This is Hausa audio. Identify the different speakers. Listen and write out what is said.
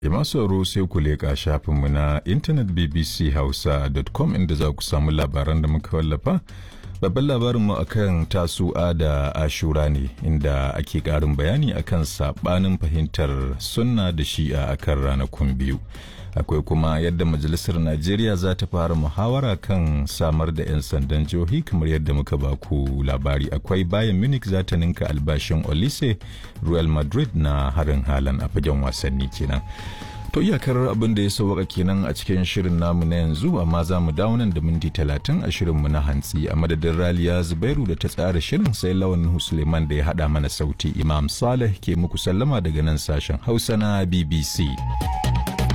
Speaker 1: Jama'a sauro sai ku leƙa shafinmu na intanet bbchausa.com inda za ku samu labaran da muka wallafa. Babban labarinmu akan tasu'a da ashura ne inda ake ƙarin bayani akan saɓanin fahimtar sunna da shi'a akan ranakun biyu. Akwai kuma yadda Majalisar Najeriya za ta fara muhawara kan samar da 'yan sandan jihohi kamar yadda muka baku labari. Akwai bayan Munich za ta ninka albashin Olise Real Madrid na harin halan a fagen wasanni kenan. To iyakar abin da ya sauwaka kenan a cikin shirin namu na yanzu amma za mu dawo nan da minti talatin a shirinmu na hantsi a madadin Raliya Zubairu da ta tsara shirin sai lawan Suleiman da ya haɗa mana sauti Imam Saleh ke muku sallama daga nan sashen Hausa na BBC.